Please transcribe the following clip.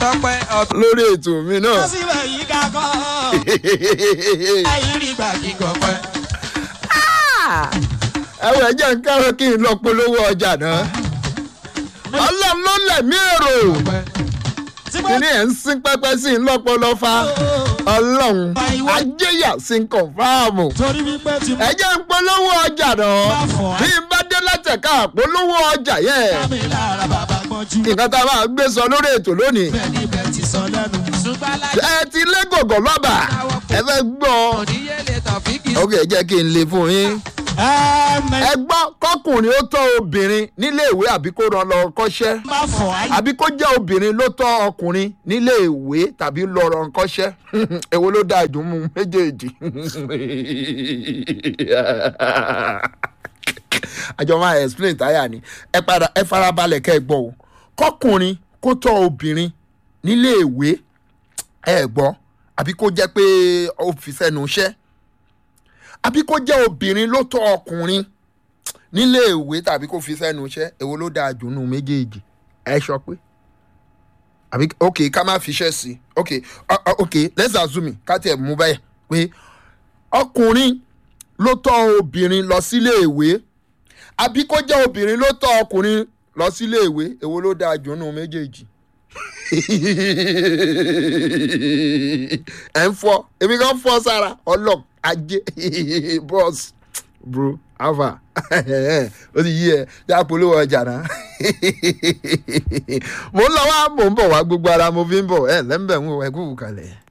tọpẹ ọtún. lórí ètò mi náà. wọ́n sì wẹ̀ yí kakọ́. ayírí gbà kíkọ pẹ́. ẹwọ ẹ jẹ́ ń kẹ́rọ kí n lọ polówó ọjà náà. ọlọ́run ló lẹ̀mí èrò tí mo kíní ẹ̀ ń sín pẹ́pẹ́ sí i lọ́pọ̀lọ́ fa ọlọ́run ajéyà sí ń kọ̀fáàmù. torí wípé tí mo ẹ jẹ́ ń polówó ọjà náà bí n bá dé látẹ̀ka polówó ọjà yẹn. bá mi lára bàbá gbọ́njú. nǹkan tá a máa gbé sọ lórí ètò lónìí. bẹ́ẹ̀ ni bẹ́ẹ̀ ti sọ lẹ́nu. ṣùgbọ́n alájọ ẹ ti lé gògò lọ́bà ẹ fẹ́ gbọ́. oníyẹlẹ tàfíkì. ok jẹ́ kí n lè fún yín. ẹ̀ẹ́mẹ̀ ẹ gbọ́ kọkùnrin ó tọ́ obìnrin nílé ìwé àbí kó rán lọ kọ́ṣẹ́ má fọ̀ ayé. àbí kó jẹ́ obìnrin ló tọ́ ọkùnrin nílé ìwé tàbí lọ rán kọ́ṣẹ́ èwo ló dáa ìdùnnú méjèèjì. àjọ máa explain táyà ni ẹ padà ẹ farabalẹ̀ kẹ́ ẹ gbọ́ o kọkùnrin kó tọ́ obìnrin nílé ìwé ẹ gbọ́ àbí kó jẹ́ pé ó fi sẹ́nu iṣẹ́ àbí kó jẹ́ obìnrin ló tọ́ ọkùnrin nílé ìwé tàbí kó fi sẹ́nu iṣẹ́ èwo ló dáa jù nù méjèèjì ẹ sọ pé àbí ok ká má fiṣẹ́ sí i ok uh, uh, ok let's assume ká tiẹ̀ mú báyìí pé ọkùnrin ló tọ́ obìnrin lọ sílé ìwé àbí kó jẹ́ obìnrin ló tọ́ ọkùnrin lọ sílé ìwé èwo ló dáa jù nù méjèèjì ẹ ń fọ èmi kan fọ sára ọlọ ajé bọ́ọ̀sì bro alpha ó ti yí ẹ já polówó ọjà náà mo ń lọ wá mò ń bọ̀ wá gbogbo ara mo fi ń bọ̀ ẹ lẹ́ńbẹ̀ ń wọ ẹkú kalẹ̀.